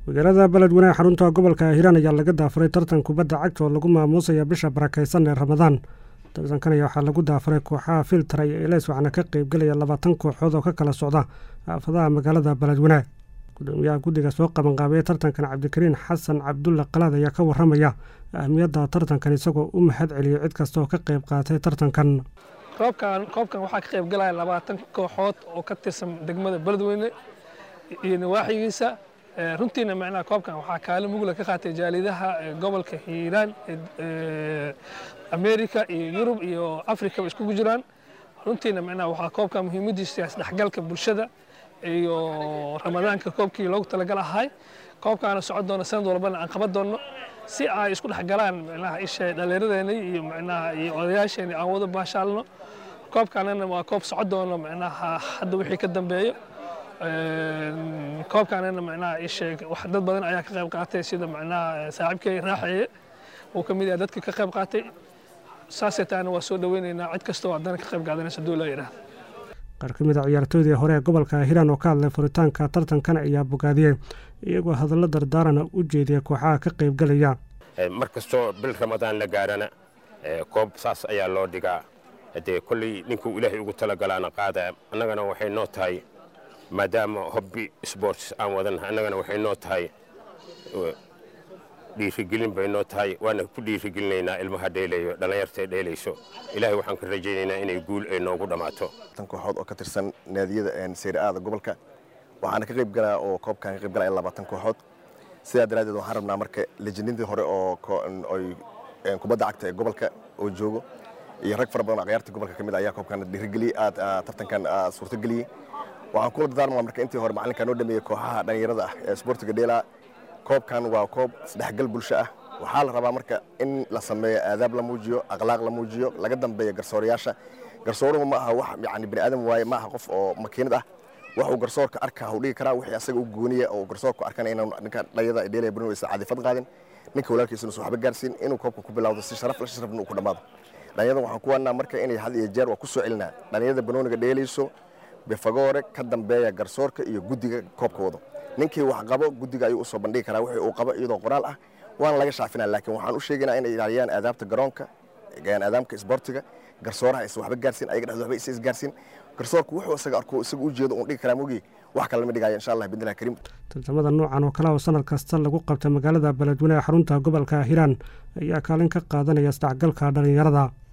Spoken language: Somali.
magaalada beledweyne ee xarunta gobolka hiiraan ayaa laga daafuray tartan kubadda cagta oo lagu maamuusaya bisha barakaysan ee ramadaan tartankan ayaa waxaa lagu daafuray kooxaha filtara iyo eles waxaana ka qeybgelaya labaatan kooxood oo ka kala socda aafadaha magaalada beledweyne gudoomiyaha guddiga soo qabanqaabaya tartankan cabdikariin xasan cabdulle qalaad ayaa ka waramaya ahmiyadda tartankan isagoo u mahad celiyey cid kasta oo ka qeyb qaatay tartankan koobkan koobkan waxaa ka qayb galaya labaatan kooxood oo ka tirsan degmada beledweyne iyo nawaaxigiisa runtiina macnaha koobkan waxaa kaalin mugla ka qaatay jaalidaha gobolka hiiraan america iyo yurub iyo africa ba iskugu jiraan runtiina macnaha waxaa koobkan muhiimadiisa isdhexgalka bulshada iyo ramadaanka koobkii loogu talagal ahay koobkaana socon doona sanad walbana aan qaban doonno si ay isku dhexgalaan macnaha isha dhallinyaradeena iyo macnaha iyo odayaasheena aan wada baashaalno koobkaanana waa koob socon doono macnaha hadda wixii ka dambeeyo koobkaanana macnaha isheeg wax dad badan ayaa ka qayb qaatay sida macnaha saaxiibkay raaxeeye uu ka mid yahay dadka ka qayb qaatay saasay taana waa soo dhaweynaynaa cid kastoo haddana ka qayb qaadanaysa duu loo yidhaahda qaar ka mid a ciyaartooydii hore ee gobolka hiiraan oo ka hadlay furitaanka tartankan ayaa bogaadiyey iyagoo hadallo dardaarana u jeediyay kooxaha ka qaybgalaya mar kastoo bil ramadaan la gaarana koob saas ayaa loo dhigaa dee kolley ninkuu ilaahay ugu talagalaana qaada annagana waxay noo tahay maadaama hobbi sports aan wadan annagana waxay noo tahay dhiirigelin bay noo tahay waana ku dhiirigelinaynaa ilmaha dheelayo dhallinyartae dheelayso ilaahay waxaan ka rajaynaynaa inay guul ay noogu dhammaato tan kooxood oo ka tirsan naadiyada seyr-aada gobolka waxaana ka qayb galaa oo koobkan ka qayb galaya labaatan kooxood sidaa daraaddeed waxaan rabnaa marka lejinadii hore oo kubadda cagta ee gobolka oo joogo iyo rag fara badan oo akhyaartii gobolka ka mid ayaa koobkan dhiirigeliyey aad tartankan suurtageliyey waxaan kula dardaarmaa marka intii hore macallinkaa noo dhameeyey kooxaha dhallinyarada ah ee isboortiga dheelaa koobkan waa koob isdhexgal bulsho ah waxaa la rabaa marka in la sameeyo aadaab la muujiyo akhlaaq la muujiyo laga dambeeyo garsoorayaasha garsooruhu ma aha wax yani bini aadam waaye ma aha qof oo makiinad ah wax uu garsoorka arkaa u dhigi karaa wixii asaga u gooniya oo garsoorku arkana inaan ninka dhalinyarada dheelaya bani aysan cadifad qaadin ninka walaalkiisuna soo waxba gaarsiin inuu koobka ku bilowdo si sharaf la sharafna uu ku dhammaado dhalinyarada waxaan ku wanaa marka inay had iyo jeer waa ku soo celinaa dhalinyarada banooniga dheelayso befagoore ka dambeeya garsoorka iyo guddiga koobka wado ninkii wax qabo guddiga ayuu usoo bandhigi karaa wixii uu qabo iyadoo qoraal ah waana laga shaafinaa laakiin waxaan u sheegaynaa inay ilaaliyaan aadaabta garoonka aadaamka isboortiga garsooraha aysan waxba gaarsiin ayaga dhexdooda waxba isa isgaarsiin garsoorku wuxuu isaga arko isaga u jeedo uun dhigi karaa mogi wax kale lama dhigaayo insha allah bidnillahi kariim tartamada noocan oo kale oo sanad kasta lagu qabta magaalada beledweyne ee xarunta gobolka hiiraan ayaa kaalin ka qaadanaya isdhexgalka dhallinyarada